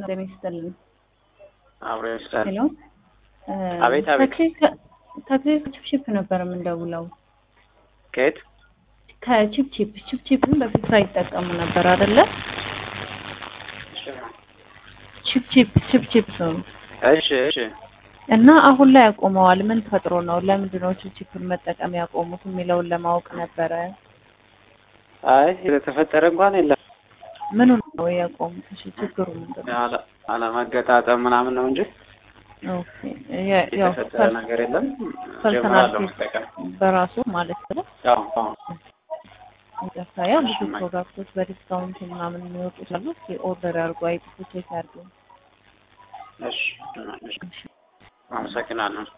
ጤና ይስጥልን። አብሮ ይስጣል። ሄሎ አቤት፣ አቤት። ተክሌ ቺፕቺፕ ነበር የምንደውለው። ከየት? ከቺፕቺፕ ቺፕቺፕን በፊት ይጠቀሙ ነበር አይደለ? ቺፕቺፕ ቺፕቺፕ ነው እሺ፣ እሺ። እና አሁን ላይ ያቆመዋል። ምን ተፈጥሮ ነው? ለምንድን ነው ቺፕቺፕን መጠቀም ያቆሙት የሚለውን ለማወቅ ነበረ። አይ የተፈጠረ እንኳን የለም። ምኑ ነው ያቆሙት? እሺ ችግሩ ምንድን ነው? አለ- አለመገጣጠም ምናምን ነው እንጂ ኦኬ ያ- ያው የተፈጠረ ነገር የለም። ፐርሰናል ጀምራለሁ መጠቀም። በራሱ ማለት ነው። ያው አዎ። ይቅርታ ያው ብዙ ፕሮዳክቶች በዲስካውንት ምናምን የሚወጡ ስላሉ እስኪ ኦርደር አድርጎ አይጥፉ ቼክ አድርጉ። እሺ፣ እሺ። አመሰግናለሁ።